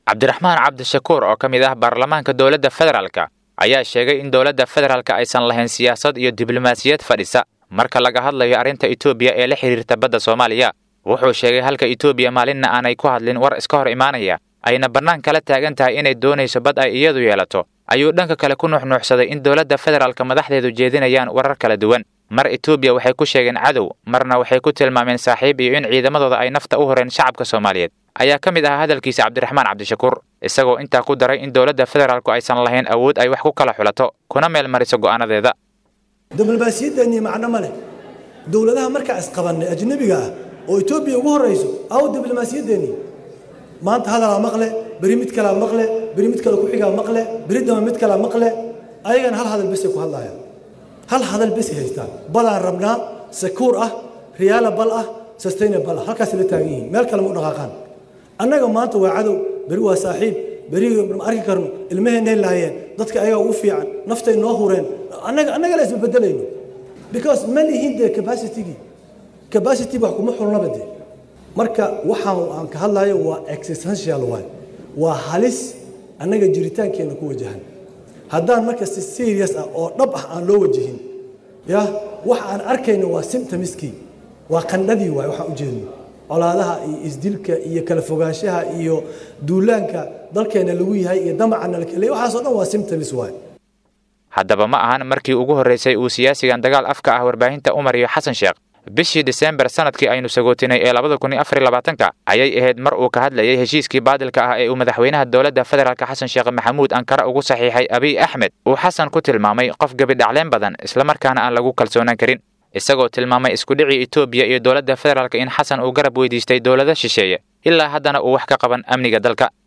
cabdiraxmaan cabdishakuur oo ka mid ah baarlamaanka dowladda federaalka ayaa sheegay in dowladda federaalka aysan lahayn siyaasad iyo diblomaasiyad fadhisa marka laga hadlayo arrinta etoobiya ee la xidhiirta badda soomaaliya wuxuu sheegay halka etoobiya maalinna aanay ku hadlin war iska hor imaanaya ayna bannaan kala taagan tahay inay doonayso bad ay iyadu yeelato ayuu dhanka kale ku nuuxnuuxsaday in dowladda federaalka madaxdeedu jeedinayaan warar kala duwan mar etoobiya waxay ku sheegeen cadow marna waxay ku tilmaameen saaxiib iyo in ciidamadooda ay nafta u horeen shacabka soomaaliyeed ayaa ka mid ahaa hadalkiisa cabdiraxmaan cabdishakuur isagoo intaa ku daray in dowladda federaalku aysan lahayn awood ay wax ku kala xulato kuna meel mariso go'aanadeeda diblomaasiyaddeenii macno ma leh dowladaha markaa isqabannay ajnebiga ah oo etoobiya ugu horrayso aw diblomaasiyaddeenii maanta hadalaa maqle beri mid kalaa maqle beri mid kale ku-xigaa maqle beri dama mid kalaa maqle ayagana hal hadal besay ku hadlaayaan hal hadal besay haystaan badaan rabnaa sakuur ah riyaalabal ah sustainable ah halkaas la taagan yihiin meel kale ma u dhaqaaqaan annaga maanta waa cadow beri waa saaxiib beri ma arki karno ilmaheennay laayeen dadka ayagaa ugu fiican naftay noo hureen annaga annaga la isbebedelayno because ma lihin dee capacitygii capacity wax kuma xulnaba dee marka waxaan aan ka hadlayo waa existential waay waa halis annaga jiritaankeenna ku wajahan haddaan marka si serious ah oo dhab ah aan loo wajihin ya waxa aan arkayno waa symptomiskii waa qandhadii waay waxaan ujeedno colaadaha iyo isdilka iyo kala fogaanshaha iyo duulaanka dalkeena lagu yahay iyo damacana lakale waxaasoo dhan waa symptoms waay haddaba ma ahan markii ugu horraysay uu siyaasigan dagaal afka ah warbaahinta u mariyo xasan sheekh bishii disembar sanadkii aynu sagootinay ee labada kun iyo afar iyo labaatanka ayay ahayd mar uu ka hadlayay heshiiskii baadilka ah ee uu madaxweynaha dowladda federaalka xasan sheekh maxamuud ankara ugu saxiixay abiy axmed uu xasan ku tilmaamay qof gebidhacleen badan islamarkaana aan lagu kalsoonaan karin isagoo tilmaamay iskudhicii etoobiya iyo dowladda federaalka in xasan uu garab weydiistay dowlado shisheeye ilaa haddana uu wax ka qaban amniga dalka